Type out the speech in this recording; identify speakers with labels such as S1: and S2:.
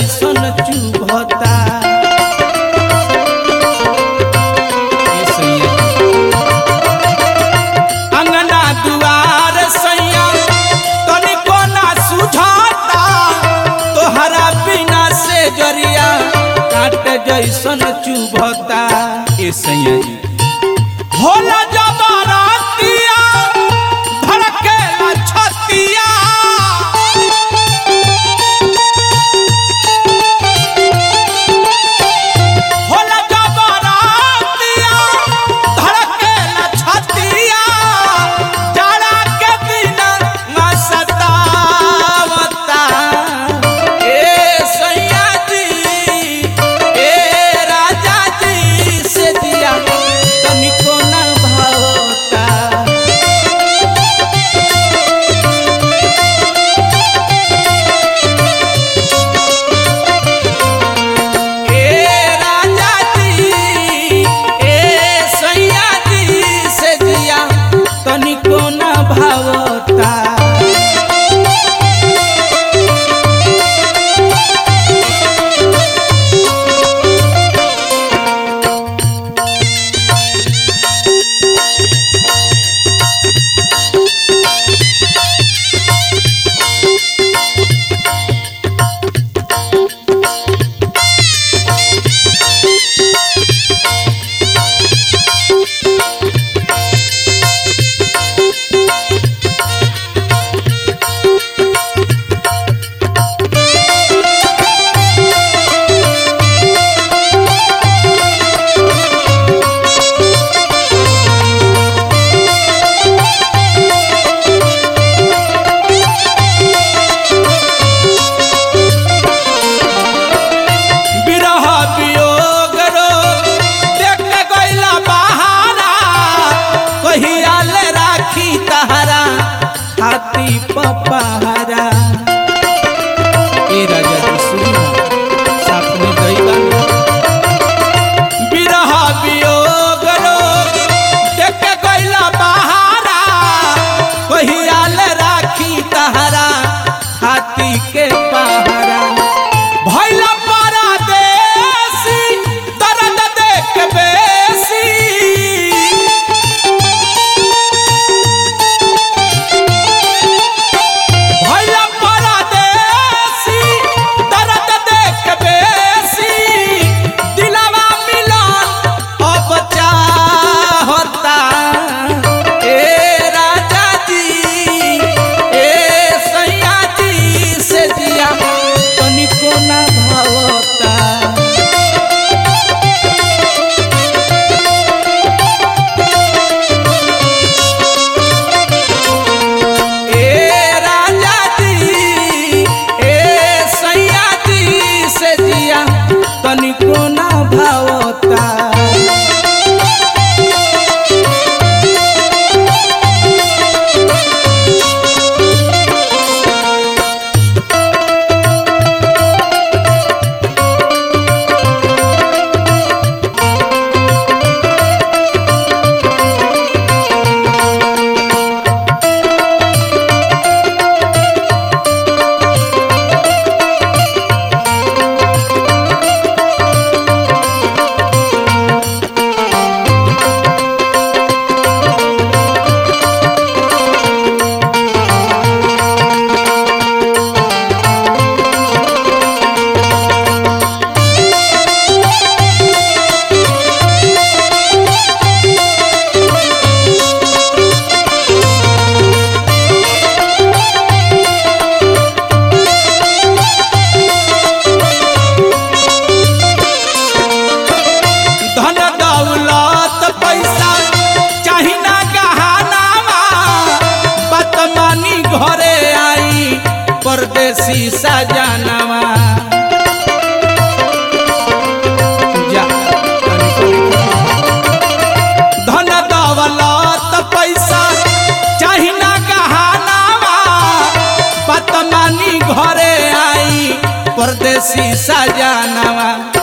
S1: जैसन चुभता ए सैया अंगना दुआर सैया तनिको ना सुझाता तोहरा बिना से जरिया काट जैसन चुभता ए सैया जी होला जबरतिया धड़केला छतिया होला जबरतिया धड़केला छतिया जाड़ा के दिन ना सतावता ए सैया जी ए राजा जी से दिया तनिको ना भावता ए राजा जी ए सैया जी से दिया तनिको ना भावता बिरह वियोग रो देख के गइला बहारा कहिया ले राखी तहरा हाथी पपहरा ए राजा जी सुनो साथ में गइला बिरह वियोग रो देख के गइला बहारा कहिया ले राखी तहरा हाथी के पहरा भैला परदेसी दर्द देख बेसी भैला परदेसी दर्द देख बेसी दिलवा मिलन अब चाहता ए राजा जी ए सैया जी से दिया तनिको ना भावता ए राजा जी ए सैया जी से दिया तनिको ना भावता धन दौलत पैसा चाही ना गहनावा बतमानी घरे आई परदेसी सजनवा जा, तनिको धन दौलत पैसा चाही ना गहनावा बतमानी घरे आई परदेसी सजनवा